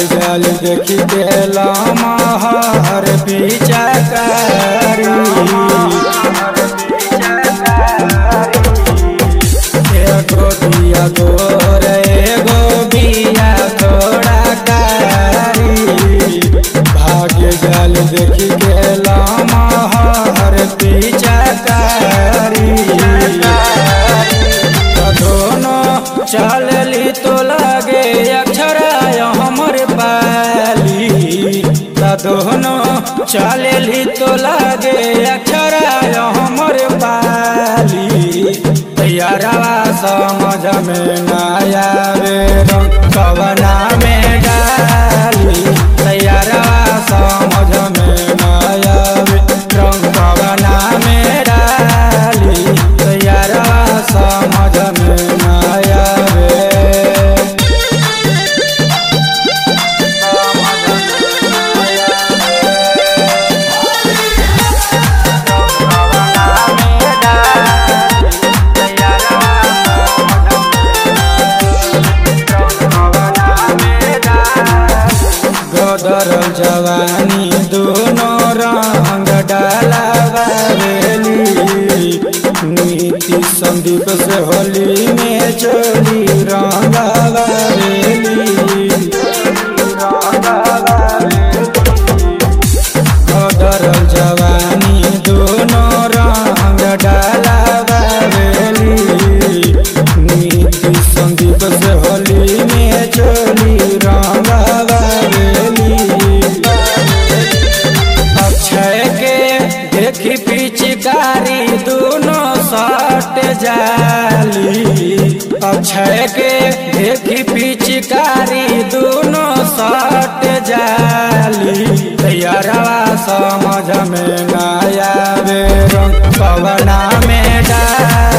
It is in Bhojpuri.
जल देखी के लमहर पिचकारी एगो दिया गोर एगो बिया थोड़ा कारी भाग्य जल देखी के लमहर पिचकारी दोनों चलली तो लगे अक्षराय हमर पाली त दोनों चलली तो लगे अक्षराय हमर पाली तैयारवा समझ में नया रे कवना में डाली तैयारवा समझ में नया रे रंग कवना में डाली तैयारवा समझ में नया रे गोदर जवानी दोनों रंग डालावेली नीति संदीप से होली में चोली रंगावेली गोदर जवानी दोनों रंग डालावेली नीति संदीप से होली में चोली रंगावेली अक्षय के देखी पिचकारी दोनों सट जाली अक्षय के देखी पिचकारी दोनों सट जाली तैयारवा समझ में नया वे पवना में डाली